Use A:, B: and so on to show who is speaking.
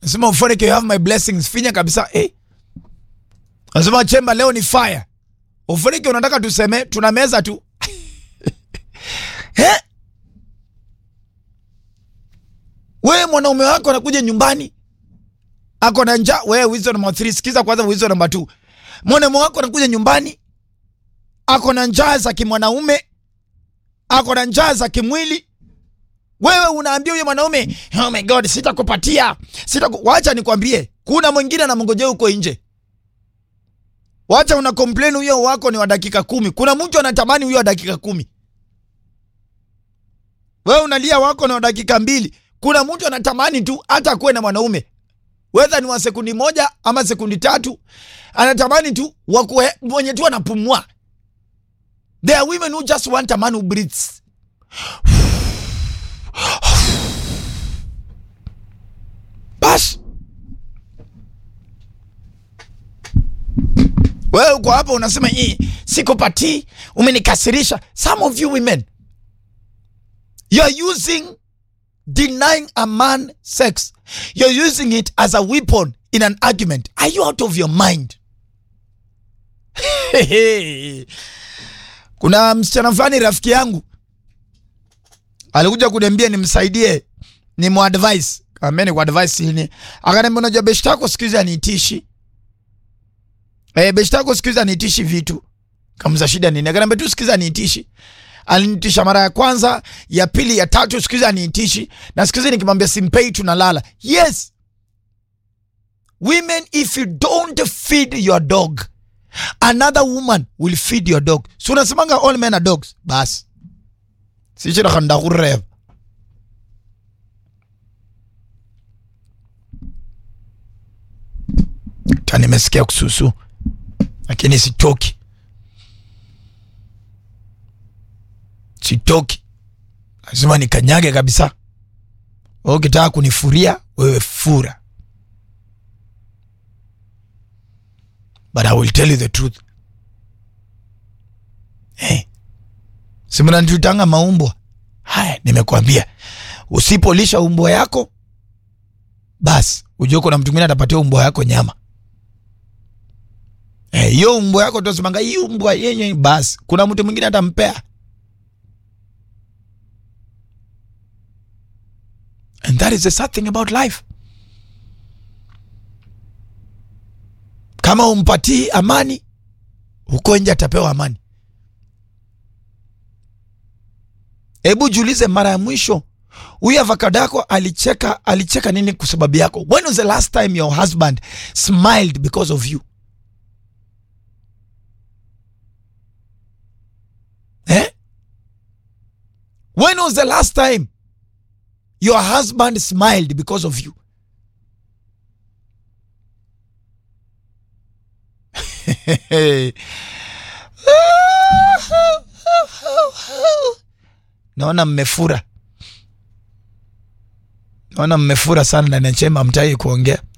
A: Nasema Ufonike, you have my blessings. Finya kabisa eh. Nasema Chemba, leo ni fire. Ufonike, unataka tuseme tuna meza tu eh? Wewe mwanaume wako anakuja nyumbani ako na njaa. Wewe wizo namba 3, sikiza kwanza wizo namba 2. Mwanaume wako anakuja nyumbani ako na njaa za kimwanaume, ako na njaa za kimwili. Wewe unaambia huyo mwanaume, oh my god, sitakupatia sitaku... Wacha nikwambie, kuna mwingine anamngojea huko nje. Wacha una complain huyo wako ni wa dakika kumi. Kuna mtu anatamani huyo wa dakika kumi. Wewe unalia wako ni wa dakika mbili. Kuna mtu anatamani tu hata kuwe na mwanaume wedha ni wa sekundi moja ama sekundi tatu, anatamani tu wakuwe mwenye tu anapumua. There are women who just want a man who breathes. Bas, wewe uko hapa unasema hii sikupatii, umenikasirisha. Some of you women you are using denying a man sex you're using it as a weapon in an argument are you out of your mind kuna msichana fulani rafiki yangu alikuja kuniambia nimsaidie ni muadvise kameni kwa advice ini akaniambia unajua beshi tako siku hizi aniitishi eh beshi tako siku hizi aniitishi vitu kamza shida nini akaniambia tu siku hizi aniitishi alinitisha mara ya kwanza, ya pili, ya tatu, siku hizi aniitishi, na siku hizi nikimwambia simpei tunalala. Yes, women, if you don't feed your dog another woman will feed your dog. So unasemanga all men are dogs, basi sichira ndakureva ta nimesikia kususu, lakini sitoki sitoki, lazima nikanyage kabisa. Wewe ukitaka kunifuria wewe fura, but I will tell you the truth. Hey, simnanitutanga maumbwa haya. Nimekwambia usipolisha umbwa yako, basi ujue kuna mtu mwingine atapatia umbwa yako nyama hiyo. Hey, umbwa yako tosimanga hii umbwa yenye, basi kuna mtu mwingine atampea And that is the sad thing about life. Kama umpatii amani, huko nje atapewa amani. Hebu jiulize, mara ya mwisho huyu avocado yako alicheka, alicheka nini kwa sababu yako? When was the last time your husband smiled because of you? Eh? When was the last time your husband smiled because of you? Naona mmefura, naona mmefura sana ndani ya chemba, mtai kuongea.